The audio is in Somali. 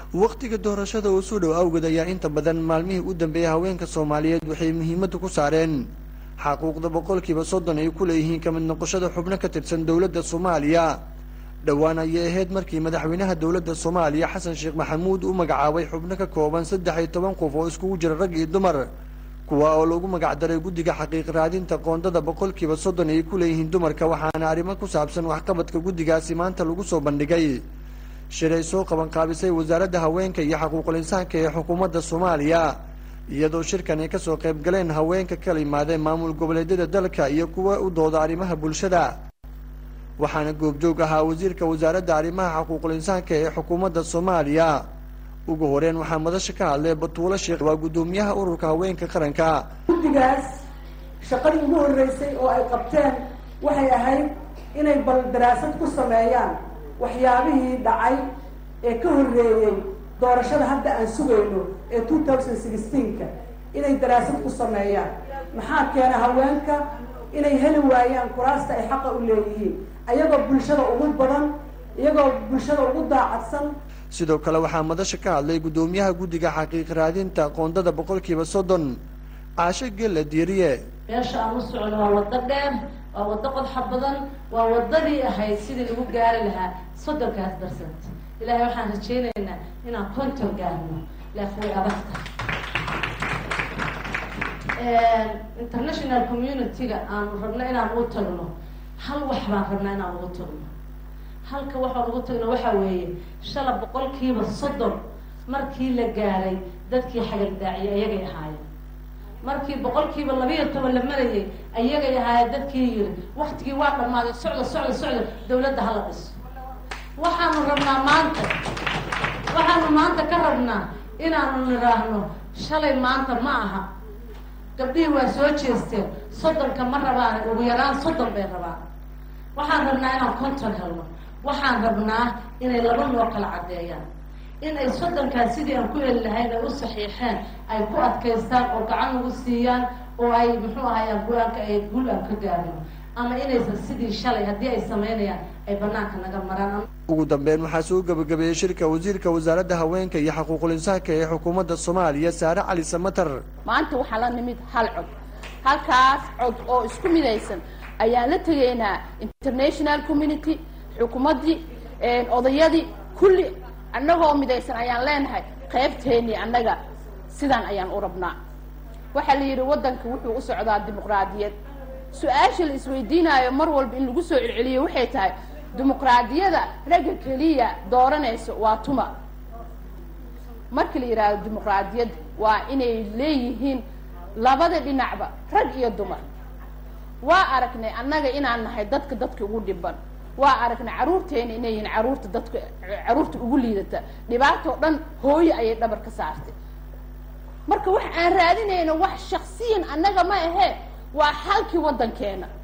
wakhtiga doorashada oo soo dhow awgeed ayaa inta badan maalmihii u dambeeyay haweenka soomaaliyeed waxay muhiimadda ku saareen xaquuqda boqolkiiba soddon ay ku leeyihiin kamid noqoshada xubno ka tirsan dowladda soomaaliya dhowaan ayay ahayd markii madaxweynaha dowladda soomaaliya xasan sheekh maxamuud u magacaabay xubno ka kooban saddex iyo toban qof oo iskugu jira rag iyo dumar kuwa oo lagu magacdaray guddiga xaqiiq raadinta qoondada boqolkiiba soddon ay ku leeyihiin dumarka waxaana arrimo ku saabsan waxqabadka guddigaasi maanta lagu soo bandhigay shir ay soo qabanqaabisay wasaaradda haweenka iyo xaquuqul insaanka ee xukuumadda soomaaliya iyadoo shirkan ay kasoo qayb galeen haweenka kala yimaadeen maamul goboleedyada dalka iyo kuwa u dooda arrimaha bulshada waxaana goobjoog ahaa wasiirka wasaaradda arrimaha xaquuqul insaanka ee xukuumadda soomaaliya ugu horeen waxaa madasha ka hadlay batuulo sheekh waa guddoomiyaha ururka haweenka qaranka guddigaas shaqadii ugu horreysay oo ay qabteen waxay ahayd inay bal daraasad ku sameeyaan waxyaabihii dhacay ee ka horreeyey doorashada hadda aan sugayno ee two thousand sixteenka inay daraasad ku sameeyaan maxaa keena haweenka inay heli waayaan kuraasta ay xaqa u leeyihiin ayagoo bulshada ugu badan iyagoo bulshada ugu daacadsan sidoo kale waxaa madasha ka hadlay guddoomiyaha guddiga xaqiiq raadinta qoondada boqolkiiba soddon caasho gella diiriye meesha aan u socno waa waddo dheer waa waddo qodxa badan waa waddadii ahayd sidii lagu gaari lahaa soddonkaas barsent ilaahay waxaan rajaynaynaa inaan konton gaarno laakiin way adag tahay international community-ga aanu rabno inaan ugu tagno hal wax baan rabnaa inaan ugu tagno halka waxaan ugu tagno waxaa weeye shala boqolkiiba soddon markii la gaaray dadkii xagaldaaciyay ayagay ahaayeen markii boqolkiiba labiiyo toban la marayay ayagay ahaayeen dadkii yiri waktigii waa dhammaaday socda socda socda dawladda hala dhiso waxaanu rabnaa maanta waxaanu maanta ka rabnaa inaanu nidhaahno shalay maanta ma aha gabdhihii waa soo jeesteen soddonka ma rabaan ugu yaraan soddon bay rabaan waxaan rabnaa inaan konton helno waxaan rabnaa inay laba noo kala caddeeyaan in ay soddonkaas sidii aan ku heli lahayn ay u saxiixeen ay ku adkaystaan oo gacan nagu siiyaan oo ay muxuu ahayaan go-aanka ay gul aan ka gaarino ama inaysan sidii shalay haddii ay samaynayaan ay banaanka naga maraan ugu dambeyn waxaa soo gebagabeeyey shirka wasiirka wasaaradda haweenka iyo xaquuqul insaanka ee xukuumadda soomaaliya saare cali samatar maanta waxaa la nimid hal cod halkaas cod oo isku midaysan ayaan la tegaynaa international community xukuumaddii odayadii kulli annagoo midaysan ayaan leenahay qaybteennii annaga sidaan ayaan u rabnaa waxaa la yidhi waddanka wuxuu u socdaa dimuqraadiyad su-aasha la isweydiinaayo mar walba in lagu soo celceliyo waxay tahay dimuqraadiyada ragga keliya dooranayso waa tuma markii la yidhaahdo dimuqraadiyad waa inay leeyihiin labada dhinacba rag iyo dumar waa aragnay annaga inaan nahay dadka dadka ugu dhiban waa aragnay carruurteena inay yihiin carruurta dadka carruurta ugu liidata dhibaatoo dhan hooyo ayay dhabar ka saartay marka wax aan raadinayno wax shaksiyan annaga ma ahee waa xalkii waddankeena